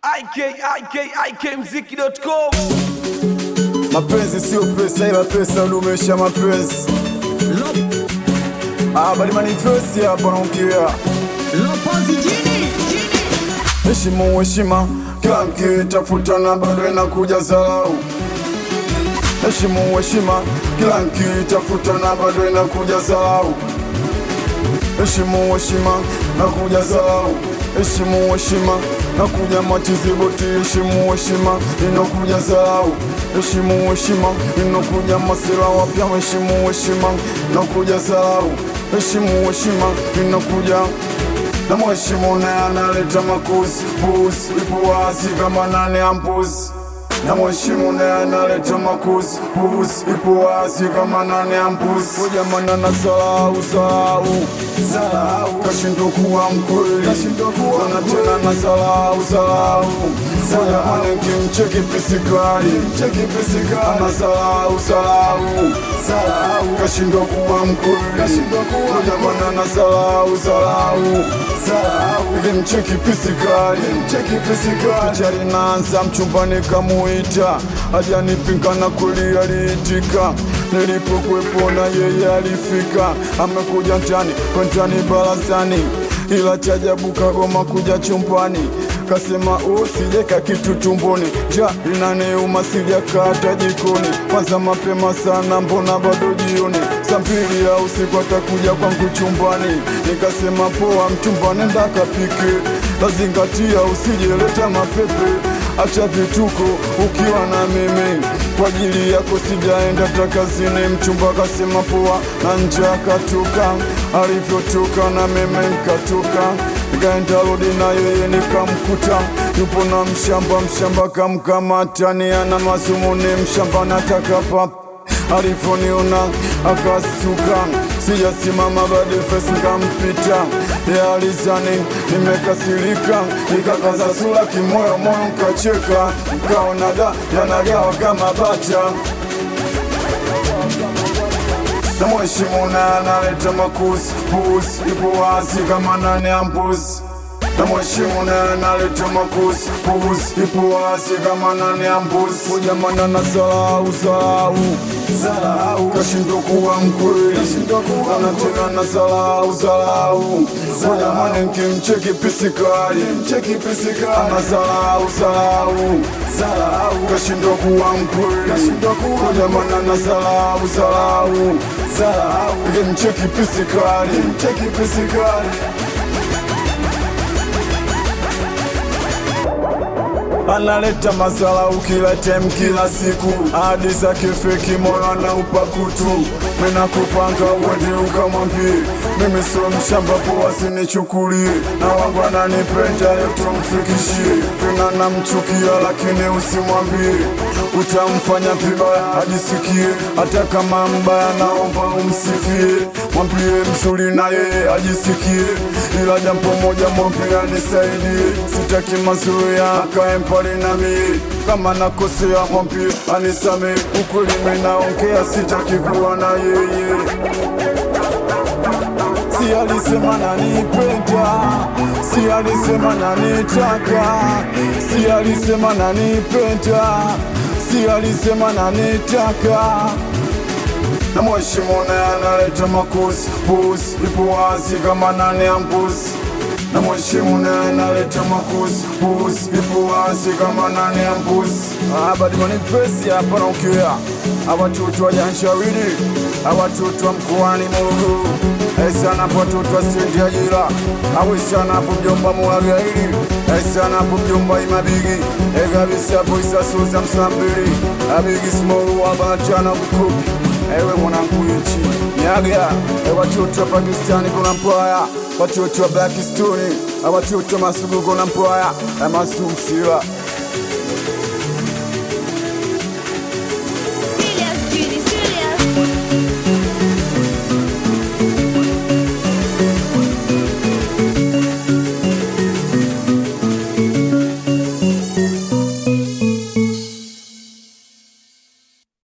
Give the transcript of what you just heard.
ikikmziki.com Mapenzi sio pesa, ila pesa hudumisha mapenzi. Ah, bali manifesti hapa naongea. Heshimu heshima, kila nkitafuta na bado inakuja zarau. Heshimu heshima, kila nkitafuta na bado inakuja zarau. Heshimu heshima, nakuja zarau. Heshimu heshima, nakuja machizi boti. Heshimu heshima, inakuja zarau. Heshimu heshima, inakuja masira wapya. Heshimu heshima, nakuja zarau. Heshimu heshima, inakuja na mheshimu naye analeta makuzi puzi, ipo wazi kama nane ya mbuzi. Na mheshimu naye analeta makuzi puzi, ipo wazi kama nane ya mbuzi. Kujamana na salau salau salau, kashindwa kuwa mkweli, na tena na salau salau Kujamana nkimcheki pisikali, ana salau salau salau, kashindwa kuwa mkweli, kujamana na salau salau Nimcheki pisikali picha linaanza mchumbani kamuita ajanipinga na kweli aliitika nilipokuwepo na yeye alifika amekuja ntani kwentani barazani ila chajabu kagoma kuja chumbani kasema usijeka kitu tumboni ja linaniuma sijakata jikoni kwanza mapema sana mbona bado jioni saa mbili ya usiku atakuja kwangu chumbani nikasema poa mchumba nenda kapike lazingatia usijeleta mapepe acha vituko ukiwa na mimi kwa ajili yako sijaenda takazini mchumba kasema poa na nje akatoka alivyotoka na mimi nkatoka nikaenda rodi na yeye nikamkuta yupo na mshamba mshamba kamkamata ni ana mazumuni mshamba nataka pap alivyoniona akastuka sijasimama badi fesi nkampita yaalizani nimekasirika nikakaza sura kimoyo moyo nkacheka nkaona da yanagawa kama bata na mheshimu naye analeta makuzi puzi, ipo wazi kama nane ya mbuzi. Na mheshimu naye analeta makuzi puzi, ipo wazi kama nane ya mbuzi. Kujamana na salau salau salau, kashindwa kuwa mkweli, ana tena na salau salau. Kujamana nkimcheki pisikali, ana salau salau salau, kashindwa kuwa mkweli, kujamana na salau salau salau, nkimcheki pisikali, pisikali analeta mazalau kila tem kila siku, hadi zake feki moyo anaupa kutu. Mina kupanga uende ukamwambie mimi sio mshamba, poa sinichukulie, na wangu ananipenda yote mfikishie. Tena namchukia lakini usimwambie, utamfanya vibaya ajisikie, hata kama mbaya naomba umsifie, mwambie mzuri na yeye ajisikie, ila jambo moja mwambie anisaidie, sitaki mazoea akae mbali nami, kama nakosea mwambie anisame, ukweli mimi naongea, sitaki kuwa na yeye si alisema nanipenda, si alisema nanitaka, si alisema nanipenda, si alisema nanitaka na mheshimu naye analeta makuzi puzi, ipo wazi kama nane ya mbuzi. Na mheshimu naye analeta makuzi puzi, ipo wazi kama nane ya mbuzi. Ah, badi manifesti hapa naongea awatoto wa Janshawili, awatoto wa mkoani Morogoro, esana hapo watoto wa stendi ya Jira, awesana hapo mjomba Mwagaili, esana hapo mjomba Imabigi, ekabisa hapo Isasoza Msambili, abigi Smoru wabatana kukupi ewe mwanangu nchi nyaga e watoto wa Pakistani kuna mpwaya watoto wa Blackstone watoto wa Masugu kuna mpwaya e masumsila